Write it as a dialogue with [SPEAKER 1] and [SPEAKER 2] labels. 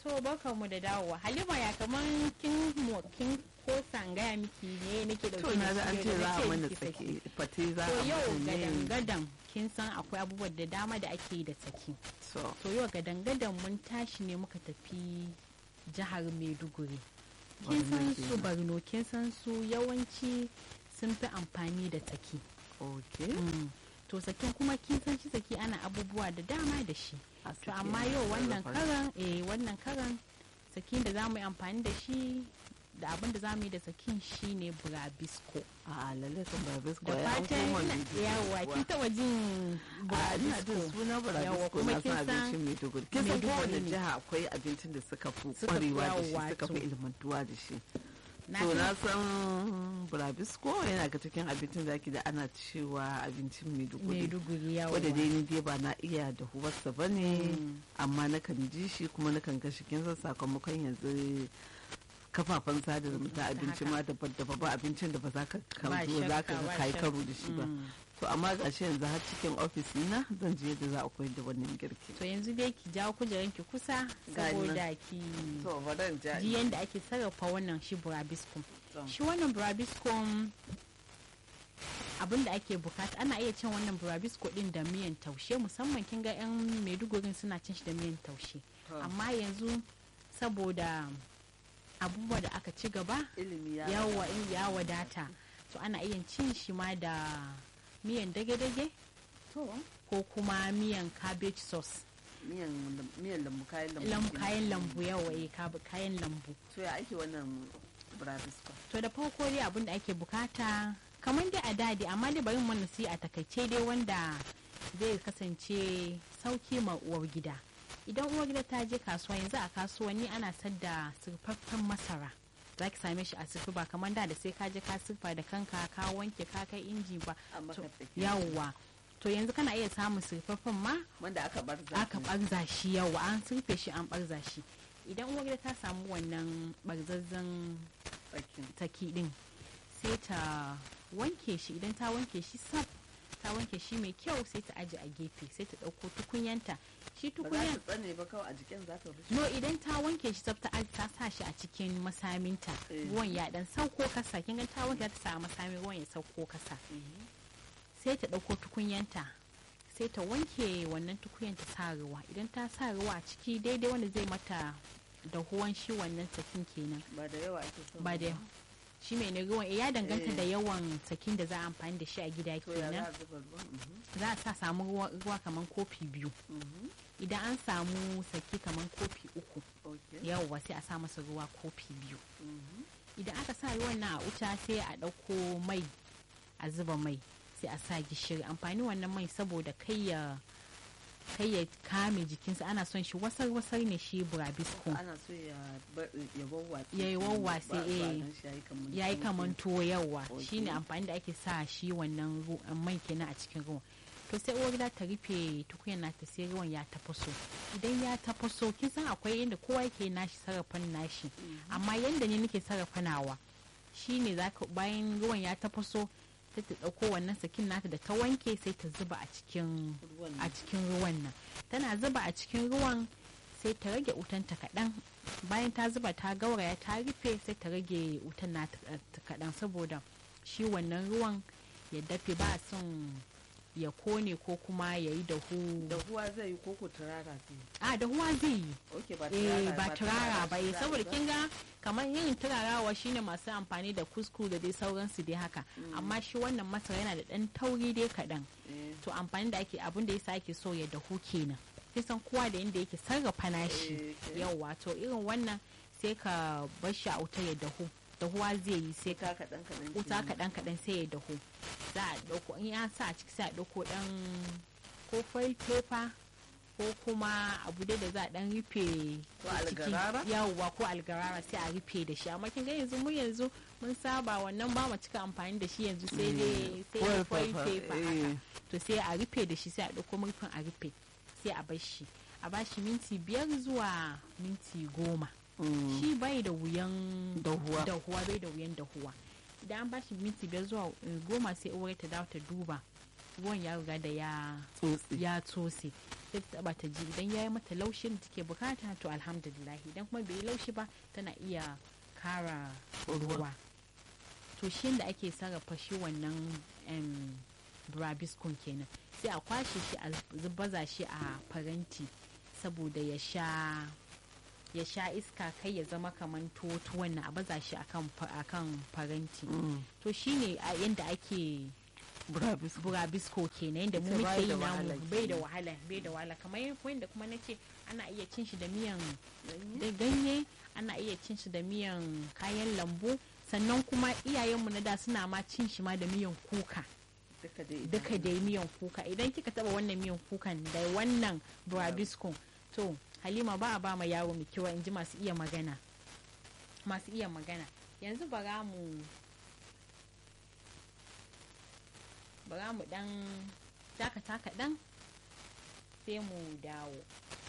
[SPEAKER 1] To barkan mu da dawowa. Halima ya kaman kin mo kin ko sangaya miki ne nake dauke
[SPEAKER 2] to na ga an
[SPEAKER 1] shi
[SPEAKER 2] ce
[SPEAKER 1] yau da
[SPEAKER 2] za a
[SPEAKER 1] nace
[SPEAKER 2] mana
[SPEAKER 1] miki
[SPEAKER 2] saki fate za
[SPEAKER 1] To
[SPEAKER 2] a
[SPEAKER 1] yau
[SPEAKER 2] mana
[SPEAKER 1] gadan
[SPEAKER 2] ne
[SPEAKER 1] gadan kin san akwai abubuwan da dama da ake yi da saki.
[SPEAKER 2] so
[SPEAKER 1] To yau gadan gadan mun tashi ne muka tafi jihar Maiduguri. Kin san
[SPEAKER 2] Borno
[SPEAKER 1] su
[SPEAKER 2] kenan.
[SPEAKER 1] Borno kin san su yawanci sun fi amfani da saki.
[SPEAKER 2] okay
[SPEAKER 1] Mm. To sakin kuma kin san shi saki ana abubuwa da dama da shi.
[SPEAKER 2] a
[SPEAKER 1] To
[SPEAKER 2] saki
[SPEAKER 1] amma
[SPEAKER 2] ana
[SPEAKER 1] yau wannan
[SPEAKER 2] sarrafa shi.
[SPEAKER 1] karan eh wannan karan sakin da za mu yi amfani da shi da abin da za mu yi da sakin shine burabisko.
[SPEAKER 2] a lalle kan burabisko
[SPEAKER 1] Da
[SPEAKER 2] ya an
[SPEAKER 1] fatan
[SPEAKER 2] koma
[SPEAKER 1] ina-
[SPEAKER 2] Maiduguri
[SPEAKER 1] yawa
[SPEAKER 2] kuwa.
[SPEAKER 1] kin taba jin
[SPEAKER 2] a ina jin
[SPEAKER 1] burabisko.
[SPEAKER 2] suna
[SPEAKER 1] Yawa,
[SPEAKER 2] burabisko
[SPEAKER 1] kuma
[SPEAKER 2] na
[SPEAKER 1] kin
[SPEAKER 2] san
[SPEAKER 1] san
[SPEAKER 2] abincin maiduguri kin san
[SPEAKER 1] Maiduguri
[SPEAKER 2] kowane
[SPEAKER 1] ne.
[SPEAKER 2] jiha akwai abincin da suka fi
[SPEAKER 1] Suka fi
[SPEAKER 2] kwarewa da shi
[SPEAKER 1] yawa,
[SPEAKER 2] suka fi
[SPEAKER 1] to.
[SPEAKER 2] ilmantuwa da shi
[SPEAKER 1] Na
[SPEAKER 2] to
[SPEAKER 1] san-
[SPEAKER 2] na san burabisko yana ga cikin abincin da ake da ana cewa abincin maiduguri
[SPEAKER 1] Maiduguri yawa.
[SPEAKER 2] wadda dai ni dai ba na iya da huwarsa ba ne
[SPEAKER 1] Mm.
[SPEAKER 2] amma na kan ji shi kuma na kan gashi kin san sakamakon yanzu kafafen sada zumunta abinci ma daban daban ba abincin da ba za ka
[SPEAKER 1] Ba
[SPEAKER 2] kan zo za ka
[SPEAKER 1] shakka,
[SPEAKER 2] ga
[SPEAKER 1] ba
[SPEAKER 2] kai
[SPEAKER 1] shakka.
[SPEAKER 2] karo da shi ba
[SPEAKER 1] Mm.
[SPEAKER 2] to amma gashi yanzu har cikin ofis na zan je yadda za a koyar da wannan girki
[SPEAKER 1] To yanzu dai ki jawo kujeran ki kusa
[SPEAKER 2] Gani nan.
[SPEAKER 1] saboda ki
[SPEAKER 2] to bari ja
[SPEAKER 1] ji yadda ake sarrafa wannan shi burabisko.
[SPEAKER 2] To.
[SPEAKER 1] Shi wannan burabisko abin da ake bukata ana iya cin wannan burabisko din da miyan taushe musamman kin ga yan maiduguri suna cin shi da miyan taushe
[SPEAKER 2] To.
[SPEAKER 1] amma yanzu saboda abubuwa da aka ci gaba
[SPEAKER 2] ilimi ya
[SPEAKER 1] yawa in ya wadata to ana iya cin shi ma da miyan dage-dage
[SPEAKER 2] to
[SPEAKER 1] ko kuma miyan cabbage sauce
[SPEAKER 2] miyan miyan lambu kayan lambu
[SPEAKER 1] lam
[SPEAKER 2] kenan.
[SPEAKER 1] kayan lambu yawa eh kab- kayan lambu
[SPEAKER 2] to ya ake wannan burabisko
[SPEAKER 1] to da farko dai abin da ake bukata kamar dai a dadi amma dai bari mu nasi a takaice dai wanda zai kasance sauki ma uwar gida idan uwar gida ta je kasuwa yanzu a kasuwanni ana sadda surfaffen masara za ki same shi a sirfi ba kamar da da sai ka je ka sirfa da kanka ka wanke ka kai inji ba
[SPEAKER 2] An maka
[SPEAKER 1] To,
[SPEAKER 2] tsaki.
[SPEAKER 1] yawwa to yanzu kana iya samun surfaffen ma
[SPEAKER 2] wanda aka barza
[SPEAKER 1] aka barza shi yawa an surfe shi an barza shi idan uwar gida ta samu wannan barzazzan
[SPEAKER 2] tsakin
[SPEAKER 1] taki din sai ta wanke shi idan ta wanke shi sab ta wanke shi mai kyau sai ta aje a gefe sai ta ɗauko tukunyanta shi
[SPEAKER 2] ba za
[SPEAKER 1] tukunyan
[SPEAKER 2] ta tsane ba kawai a jikin za ta rushe
[SPEAKER 1] no idan ta wanke shi sab ta aj- ta sa shi a cikin masaminta
[SPEAKER 2] Eh.
[SPEAKER 1] ruwan ya dan sauko kasa kin ga ta wanke ta sa a masamin ruwan ya sauko kasa
[SPEAKER 2] Mhm.
[SPEAKER 1] sai ta ɗauko tukunyanta sai ta wanke wannan tukunyan ta sa ruwa idan ta sa ruwa a ciki daidai wanda zai mata dahuwan shi wannan sakin kenan
[SPEAKER 2] ba da yawa ake son
[SPEAKER 1] ba da shi mai ruwan eh, ya danganta
[SPEAKER 2] Eh.
[SPEAKER 1] da yawan sakin da za a amfani da shi a gida
[SPEAKER 2] to ya za
[SPEAKER 1] kenan
[SPEAKER 2] a zuba ruwan Mhm.
[SPEAKER 1] za a sa samu ruwa, ruwa kamar kofi biyu
[SPEAKER 2] Mhm.
[SPEAKER 1] idan an samu saki kamar kofi uku
[SPEAKER 2] okay
[SPEAKER 1] yawwa sai a sa masa ruwa kofi biyu
[SPEAKER 2] Mhm.
[SPEAKER 1] idan aka sa ruwan nan a wuta sai a ɗauko mai a zuba mai sai a sa gishiri amfani wannan mai saboda kai ya kai ya kame jikinsa ana son shi wasar wasar ne shi burabisko
[SPEAKER 2] ana so ya bar- ya wawwatse
[SPEAKER 1] Ya yi wawwatse,
[SPEAKER 2] Ba- ba
[SPEAKER 1] eh.
[SPEAKER 2] gan shi yayi kaman
[SPEAKER 1] ya yi
[SPEAKER 2] tuwo.
[SPEAKER 1] kaman tuwo yawa
[SPEAKER 2] Ok.
[SPEAKER 1] shine amfani da ake sa shi wannan ru- mai kenan a cikin ruwan to sai uwar gida ta rufe tukunyar nata sai ruwan ya tafaso idan ya tafaso kin san akwai inda kowa yake nashi sarrafan nashi amma yanda ne nake sarrafa nawa shine zaka bayan ruwan ya tafaso sai ta dauko wannan sakin nata da ta wanke sai ta zuba a cikin
[SPEAKER 2] Ruwan
[SPEAKER 1] a cikin ruwan nan tana zuba a cikin ruwan sai ta rage wutanta kaɗan bayan ta zuba ta gauraya ta rufe sai ta rage wutan nata kaɗan saboda shi wannan ruwan ya dafe ba a son ya kone ko kuma ya yi dahu
[SPEAKER 2] da huwa zai yi koko turara zai yi
[SPEAKER 1] a dahuwa zai yi
[SPEAKER 2] okay ba
[SPEAKER 1] eh
[SPEAKER 2] turara
[SPEAKER 1] ba turara ba
[SPEAKER 2] shi
[SPEAKER 1] eh
[SPEAKER 2] za a
[SPEAKER 1] saboda
[SPEAKER 2] yi ba?
[SPEAKER 1] kin ga kamar yin turarawa shine masu amfani da kusku da dai sauransu dai haka amma shi wannan masara yana da ɗan tauri dai kaɗan
[SPEAKER 2] Eh,
[SPEAKER 1] to amfani da ake abin da yasa ake so ya dahu kenan kisan kowa da inda yake sarrafa nashi
[SPEAKER 2] Eh, eh.
[SPEAKER 1] yauwa to irin wannan sai ka bar shi a wuta ya dahu dahuwa zai yi sai ka
[SPEAKER 2] wuta kaɗan kaɗan
[SPEAKER 1] wuta
[SPEAKER 2] kenan.
[SPEAKER 1] kaɗan kaɗan sai ya dahu za a ɗauko in ya sa a ciki sai a ɗauko ɗan ko foil paper ko kuma abu dai da za a ɗan rufe
[SPEAKER 2] Ko
[SPEAKER 1] ciki.
[SPEAKER 2] algarara?
[SPEAKER 1] yawwa ko algarara sai a rufe da shi amma kin ga yanzu mu yanzu mun saba wannan ba mu cika amfani da shi yanzu sai dai sai dai
[SPEAKER 2] Foil
[SPEAKER 1] foil
[SPEAKER 2] paper,
[SPEAKER 1] paper
[SPEAKER 2] eh.
[SPEAKER 1] haka to sai a rufe da shi sai a ɗauko murfin a rufe sai a bar shi a bashi minti biyar zuwa minti goma
[SPEAKER 2] Mm.
[SPEAKER 1] shi bai da wuyan
[SPEAKER 2] Dahuwa.
[SPEAKER 1] dahuwa bai da wuyan dahuwa idan an bashi minti biyar zuwa eh, goma sai uwar ta dawo ta duba ruwan ya riga da ya
[SPEAKER 2] tsotsi
[SPEAKER 1] ya tsose sai ta taba ta ji idan yayi mata laushin da take bukata to alhamdulillah idan kuma bai yi laushi ba tana iya kara ruwa to shi da ake sarrafa shi wannan em, burabiskun kenan sai a kwashe shi a baza shi a faranti saboda ya sha ya sha iska kai ya zama kaman tuwo na a baza shi akan fa- akan faranti
[SPEAKER 2] Mm.
[SPEAKER 1] to shine a yanda ake
[SPEAKER 2] Burabis.
[SPEAKER 1] burabisko kenan yadda mu
[SPEAKER 2] Ita
[SPEAKER 1] muke
[SPEAKER 2] bai
[SPEAKER 1] yi
[SPEAKER 2] da
[SPEAKER 1] namu
[SPEAKER 2] wahala
[SPEAKER 1] bai da
[SPEAKER 2] kenan.
[SPEAKER 1] wahala bai da wahala kamar yadda kuma na ce ana iya cin shi da miyan da ganye ana iya cin shi da miyan kayan lambu sannan kuma iyayenmu na da suna ma cin shi ma da miyan kuka
[SPEAKER 2] Duka dai.
[SPEAKER 1] duka da miyan kuka idan kika taba wannan miyan kukan da wannan burabisko to halima ba a ba ma yaro mai kiwa in ji masu iya magana masu iya magana yanzu bara mu bara mu dan dakata kaɗan sai mu dawo